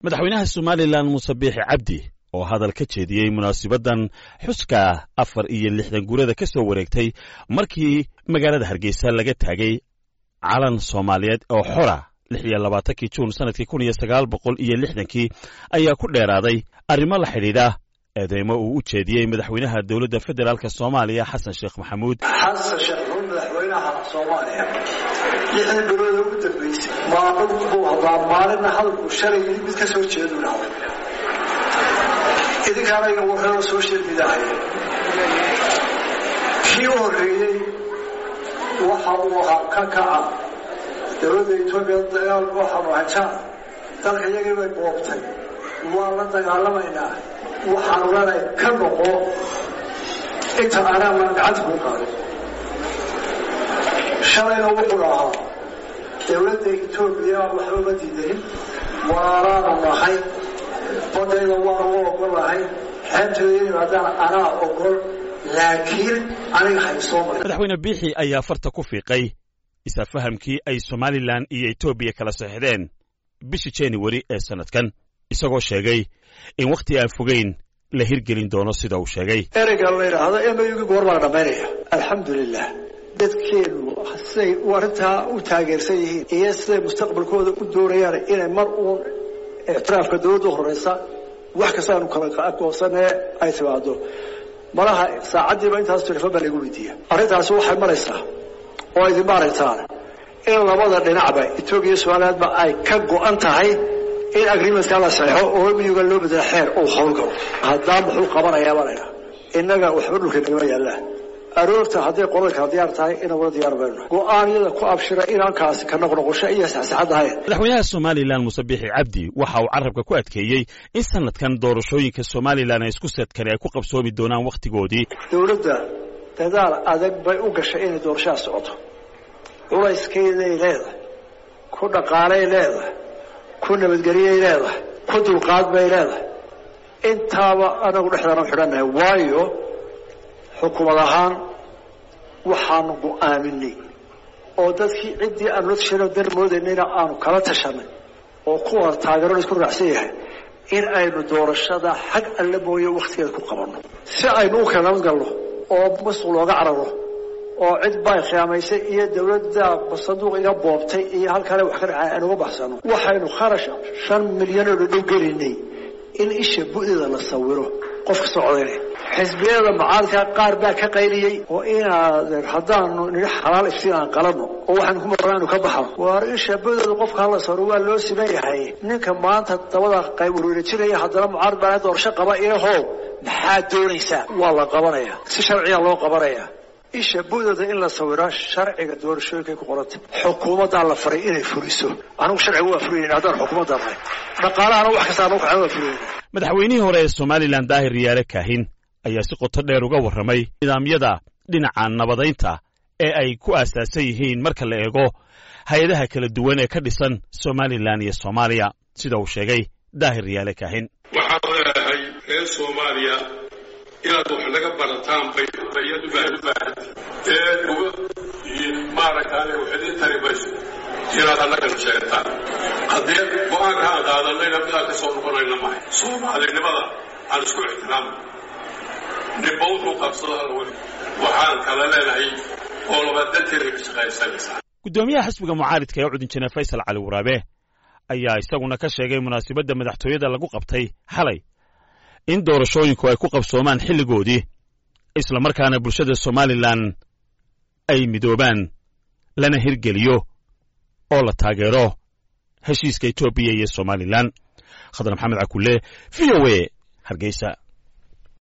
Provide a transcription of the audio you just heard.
madaxweynaha somalilan muuse biixi cabdi oo hadal ka jeediyey munaasabaddan xuska afar iyo lixdan guurada ka soo wareegtay markii magaalada hargeysa laga taagay calan soomaaliyeed oo xora lix iyo labaatankii juun sannadkii kun iyo sagaal boqol iyo lixdankii ayaa ku dheeraaday arrimo la xidhiidha eedeymo uu u jeediyey madaxweynaha dowladda federaalk soomaaliya xasan sheekh maxamuud xasan sheekh maxamuud madaxweynaha soomaaliya lixdii bilooda ugu dambeysay maalin buu hadaa maalinna hadalku shalay mid ka soo jeedu dhahay idinkaana iga warraba social mediahay kii u horreeyey waxa uu ahaa ka kaca dowladda etoobiya dagaal waxaanu hajaan dalka iyagii bay boobtay waan la dagaalamaynaa waxaanu leenahay ka noqo inta anaa maan gacanta ku qaaday shalayna wuxuu ahaa dowladda etoobiya waxba ma diidanin waaraanu nahay badayda waanu u ogolahay xeebteeda in yimaadaan anaa ogol laakiin aniga haysoo marin madaxweyne biixi ayaa farta ku fiiqay isafahamkii ay somalilan iyo etoobiya kala saxdeen bishii januari ee sannadkan isagoo sheegay in wakhti aan fogeyn la hirgelin doono sida uu sheegay ereyga la yidhaahdo emayugi goor baa la dhammaynaya alxamdulilah dadkeenu siday arrintaa u taageersan yihiin iyo siday mustaqbalkooda u doonayaan inay mar uun ictiraafka dowladda horeysa wax kasta aanu kala aqoonsanee ay timaado malaha saacaddiiba intaas telefon baa lagu weydiiya arrintaasi waxay maraysaa oo idin maaragtaan in labada dhinacba etoobiya somalilandba ay ka go-an tahay in agreementka la saxeixo oo miyuga loo bedela xeer uu howlgalo haddaa muxuu qabanayaa baa laydhaha innaga waxba dhulka nagama yaallaan aroorta hadday qolada kala diyaar tahay inagula diyaar mayno go-aanyada ku abshira inaankaasi ka noqnoqosho iyo saxsaxad ahayn madaxweynaha somalilan muuse biixi cabdi waxa uu carabka ku adkeeyey in sanadkan doorashooyinka somalilan ee isku sadkani ay ku qabsoomi doonaan wakhtigoodii dowladda dadaal adag bay u gashay inay doorashaha socoto culayskeeday leedahay ku dhaqaalay leedahay ku nabadgeliyay leedahay ku dulqaad bay leedahay intaaba anagu dhexdaanu xidhannahay waayo xukuumad ahaan waxaanu go-aaminay oo dadkii ciddii aanu la tashanay dar moodaynayna aanu kala tashanay oo kuwa taageero la isku raacsan yahay in aynu doorashada xag alle mooye wakhtigeeda ku qabanno si aynu u kala nabad galno oo masuq looga cararo oo cid bay khiyaamaysay iyo dawladda sanduuq iga boobtay iyo halkale wax ka dhacay aan uga baxsano waxaynu kharash shan milyan oo dhadhow gelinay in isha bu'deeda la sawiro qofka socdayna xisbiyada mucaaradka qaar baa ka qayliyey oo inaad haddaanu nidhi xalaal iftiin aan qalanno oo waxaanu ku marnaa inu ka baxno waar isha bu'deeda qofka hala sawiro waa loo siman yahay ninka maanta dabada qayb wareerajinaya haddana mucaarad baa doorasho qaba ilahow maxaad doonaysaa waa la qabanaya si sharciya loo qabanaya isha bu'dooda in la sawiro sharciga doorashooyinkay ku qoranta xukuumaddaa la faray inay furiso anigu sharciga waa furaynin haddaan xukuumadda nahay dhaqaalahana wax kasta anu kaxan waa furaynin madaxweynihii hore ee somalilan daahir riyaale kaahin ayaa si qoto dheer uga warramay nidaamyada dhinaca nabadaynta ee ay ku aasaasan yihiin marka la eego hay-adaha kala duwan ee ka dhisan somalilan iyo soomaaliya sida uu sheegay daahir riyaale kaahin waxaan leedahay reer soomaaliya inaad wax naga barataan bay bayad ubaahan ubaahan ee uga maaragtaane wax idin tari mayso inaad annagana sheegtaan haddii go-aanka aan qaadanayna midaan ka soo noqonayna mahay soomaalinimada aan isku ixtiraamno ninba wuxuu qabsado alla weli waxaan kala leenahay oo labadanteeda ka shaqaysanaysaa guddoomiyaha xisbiga mucaaridka ee cudinjane faysal cali waraabe ayaa isaguna ka sheegay munaasabadda madaxtooyada lagu qabtay xalay in doorashooyinku ay ku qabsoomaan xilligoodii isla markaana bulshada somalilan ay midoobaan lana hirgeliyo oo la taageero heshiiska etoobiya iyo somalilan khadar maxamed cakulle v o a hargeysa